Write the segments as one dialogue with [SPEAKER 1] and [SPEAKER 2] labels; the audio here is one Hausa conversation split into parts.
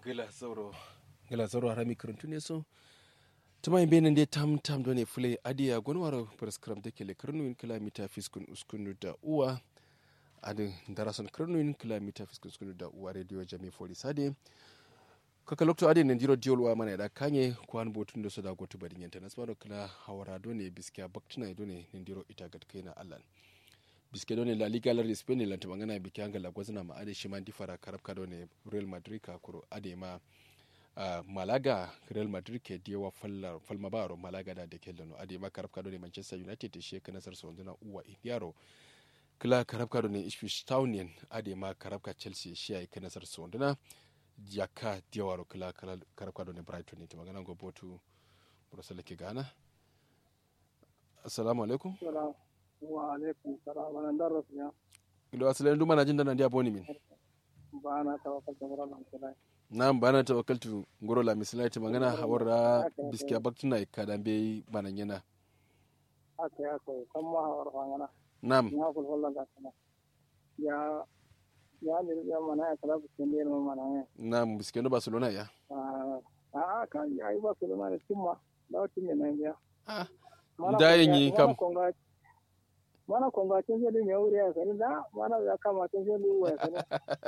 [SPEAKER 1] gila sauro gila sauro harami karuntu ne so tuma yin benin dai tam tam do ne fule adiya gonwaro prescribe da ke le karnuin kilomita fiskun uskunu da uwa adin darason karnuin kilomita fiskun uskunu da uwa radio jami foli sade kaka lokto adin nan jiro diol wa mana da kanye kwan botun da su da gotu badin yanta nasmaro kala hawara do ne biskiya baktina do ne nan jiro ita gat kaina allan biske do ne la liga lar spain ne lanta mangana biki angala gwazna ma ade shima di fara karab ka do ne real madrid ka kuro ade ma uh, malaga real madrid ke diyawa fallar falma baro malaga da ke lano ade ma karab ka do ne manchester united she ka nasar so ndana uwa idiaro kila karab ka do ne ipswich town ade ma karab ka chelsea shi ay ka nasar so ndana jaka diyawaro kila karab ka do ne brighton ne magana go botu burasala ke gana assalamu alaikum
[SPEAKER 2] wa alaikum salam wannan daras ne
[SPEAKER 1] ilo asalin duma na jin dana dia boni min
[SPEAKER 2] ba na tawakkal da mura nan kula
[SPEAKER 1] nam bana tawakkaltu ngoro la misalati magana hawara biskiya baktuna kadan be banan yana
[SPEAKER 2] aka ya ko kan ma hawar fangana
[SPEAKER 1] nam
[SPEAKER 2] ya kul wallan ga kana ya ya ne ya mana ya kala bikin ne ma mana ne
[SPEAKER 1] nam biskiya no barcelona ya
[SPEAKER 2] a kan ya yi ba su da mana timma da wata ne nan ya
[SPEAKER 1] ah dayin yi kam
[SPEAKER 2] mana kwangacin zai ne wuri ya sani da mana ya kama tun zai ne ya sani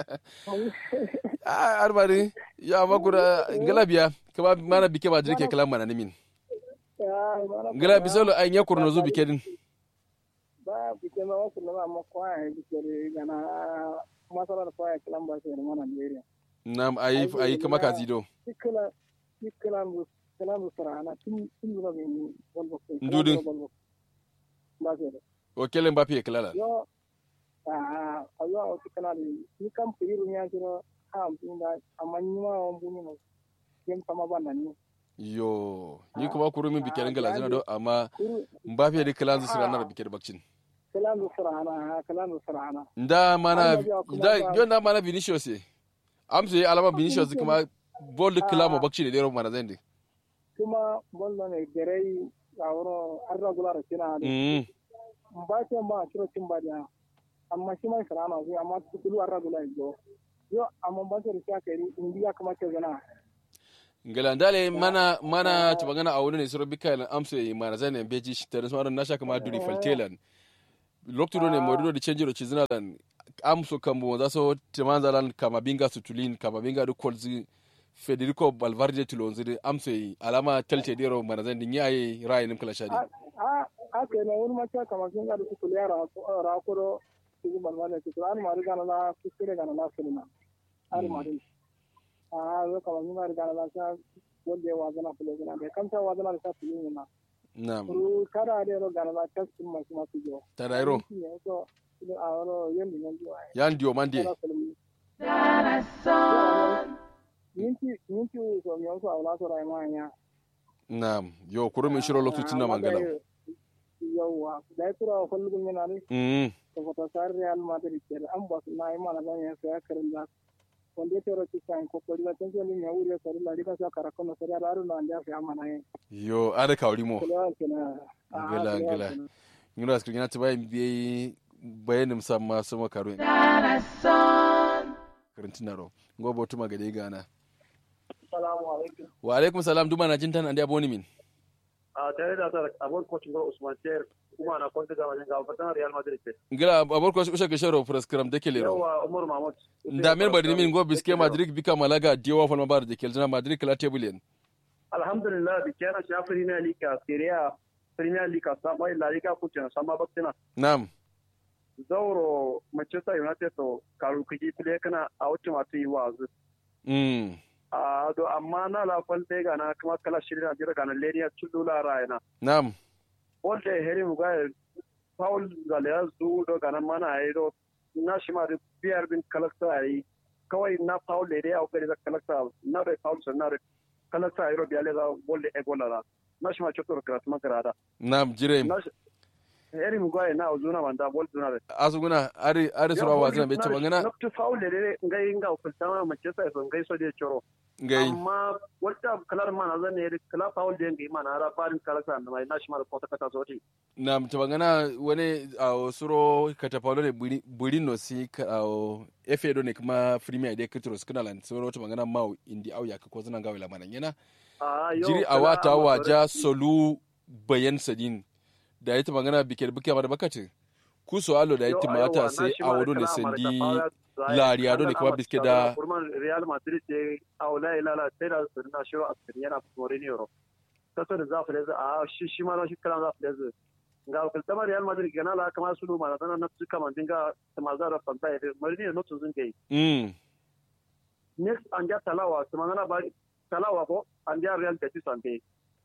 [SPEAKER 1] ah arbari ya magura ngalabiya kama mana bike ba jirke kalam mana nimin ngala bisolo ay nyakur no zubi kedin
[SPEAKER 2] ba bike ma wasu na ma kwaya bike gana masalar kwaya kalam ba sai mana ne
[SPEAKER 1] nam ayi ayi kama ka zido
[SPEAKER 2] ikala ikala kalam sarana tun tun zuwa ne walbo
[SPEAKER 1] Ndudin.
[SPEAKER 2] ba sai
[SPEAKER 1] o kelen mbappe kalala
[SPEAKER 2] yo a a yo o tikana ni ni kam piru nya jiro ha mpinda amanyi ma o mbuni no jem kama banda ni
[SPEAKER 1] yo ni kuma kuru min bike ngala zina do amma
[SPEAKER 2] kuru
[SPEAKER 1] mbappe de kalan zisira na bike bakcin
[SPEAKER 2] kalam du sarana kalam du sarana
[SPEAKER 1] nda mana
[SPEAKER 2] Allah ya kuma
[SPEAKER 1] da
[SPEAKER 2] ba-
[SPEAKER 1] yo na mana vinicius e amse alama vinicius kuma bol klamo bakcin de ro mana zende
[SPEAKER 2] kuma bollo ne gerei awro arra gulara kina de
[SPEAKER 1] mm
[SPEAKER 2] mbate mba kiro timba dia amma shi mai sarana zai amma kulu arra gulara jo yo amma ba sai riya kai indiya kama ke zana
[SPEAKER 1] ngala ndale mana mana tubangana a wani ne suro bika amse mana zane beji shi tare sama na shaka ma duri faltelan loktu do ne morido di change ci zina lan amso kambo za so timanza lan kama binga sutulin kama binga du kolzi federico valverde tulonzi amse alama telte dero mana zane ni ayi rayin kala shadi
[SPEAKER 2] a a ke na wani mace kamar sun ga da su kuliya rakuro su yi malmala su an mari gana na kuskure gana na sulina an mari a zo kamar sun mari gana na sa wanda ya wazana fule gana da kamta wazana da sa fule na
[SPEAKER 1] na'am
[SPEAKER 2] ru kada da ro gana na taskin masu masu jo
[SPEAKER 1] tarairo
[SPEAKER 2] ne so idan a wani yin nan jo ai
[SPEAKER 1] yan dio mande
[SPEAKER 2] kana sulmi minti minti so mi so awla so rai ma ya
[SPEAKER 1] na'am yo kuro min shiro loktu tinna mangala
[SPEAKER 2] yawwa da ya tura wa kwallon yana ne
[SPEAKER 1] mm
[SPEAKER 2] saboda sar Real Madrid ke da an ba su na yi mana zan ya saya karin da wanda ya tero ci kan kokori da tanzo ne ya wuri sar la liga sa kara kono sar da ru na anda ya mana ne
[SPEAKER 1] yo ada kawri mo
[SPEAKER 2] kula kenan
[SPEAKER 1] Gila, gila. ngura skrin yana tibai bi bayanin samma sama karo karantina ro ngo botu magade gana
[SPEAKER 2] assalamu alaikum
[SPEAKER 1] wa alaikum salam duma na jintan andi aboni min
[SPEAKER 3] a tare da ta abon kocin gwar usman tayar kuma na kwanta da wajen gaba fatan real madrid ce
[SPEAKER 1] ngila abor ko usha ke sharo prescribe de kele ro
[SPEAKER 3] yawa umar mahmud
[SPEAKER 1] nda men badi min ngo biske madrid bika malaga diwa fal mabar de kelna madrid kala table
[SPEAKER 3] alhamdulillah bi kana sha premier league a serie a premier league a sama la liga kucin sama baktina
[SPEAKER 1] nam
[SPEAKER 3] zauro manchester united to karu kiji fili kana a wucin wato yi wazu
[SPEAKER 1] mm
[SPEAKER 3] a do amma na la falte ga na kuma kala shirin a jira ga na leriya chulula rayana
[SPEAKER 1] nam
[SPEAKER 3] wanda heri mu ga paul zalea zu do ga na mana ai do na shi ma da biyar bin kalakta ai kawai na paul leriya o kare da kalakta na da paul san na da kalakta ai ro biya le da bolle e gola da na shi ma chotor krat ma karada
[SPEAKER 1] nam jire
[SPEAKER 3] na shi heri mu gwaye na ozuna manda bol duna re
[SPEAKER 1] asuguna ari ari sura wa zan be ta bangana
[SPEAKER 3] na tu faul de de ngai nga kulta ma manchester so ngai so de choro
[SPEAKER 1] ngai
[SPEAKER 3] amma wata kalar mana zan ne kala faul de ngai mana ra farin kala sa na mai national kota kata soti
[SPEAKER 1] na ta bangana wani a suro katapalo ne buri buri no si ka a efe do ne kuma premier de kitros kana lan suro ta bangana mau indi au ya ko zan gawe la mana yana
[SPEAKER 3] a yo
[SPEAKER 1] jiri a wata waja solu bayan sadin da ita magana bikin bikin da bakati ku so alo da ita mata sai a wado ne sandi lariya do ne kuma biske da
[SPEAKER 3] kurman real madrid ce a wala ilala sai da na shiro a cikin yana Mourinho kaso da zafi da a shi shi ma shi kalan zafi da ga kultama real madrid gana la kama su ma na na su kama dinga ma za da fanta da Mourinho no tun gai
[SPEAKER 1] mm
[SPEAKER 3] next an ja talawa su magana ba talawa ko an ja real da sante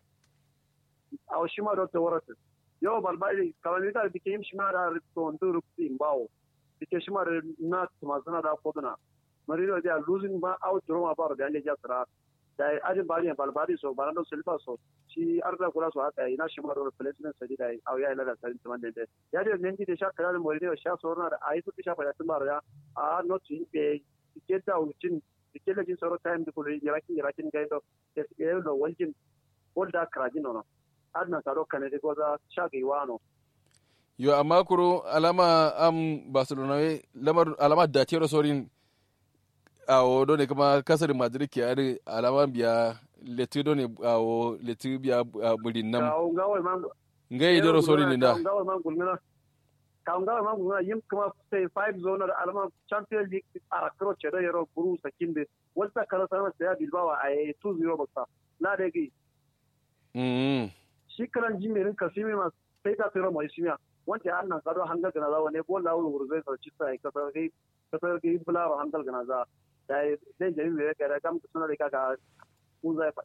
[SPEAKER 3] a shi ma da tawarata yo balbali kamar da bike yim shima da to nduru tin bawo bike shima da na tuma sana da koduna marido da losing ba out roma ba da ne jasra da ajin bari balbali so barando silva so shi arda kula so haka ina shima da replacement sai da au ya ila da sarin tuman da ya da ne da sha kala marido sha so na da ai su sha fa da tumar ya a not in be bike da ucin bike da jin soro time da kullu yarakin yarakin gaido da ke da waljin holda krajin no adna taro kane de goza shagi wano
[SPEAKER 1] yo amma kuro alama am barcelona we lamar alama da tero sorin a wodo ne kuma kasar madrid ke ari alama biya letu do ne a wo letu biya bulin nam
[SPEAKER 3] ka ngawo man
[SPEAKER 1] ngai dero sorin ne da
[SPEAKER 3] ka ngawo man gulmina ka ngawo man gulmina yim kuma sai five zone da alama champion league ara kro chedo yero buru sakinde wata kala sana sai bilbao ay 2-0 bakta la degi
[SPEAKER 1] mm
[SPEAKER 3] shi kalan jimirin kasimi ma sai ka tsira mai shimiya wanda an nan kado hangal gana za wani bola wuri wuri zai sarci sai ka sarki ka sarki bularo hangal gana za da dai jami mai kare kam suna da kaka kun zai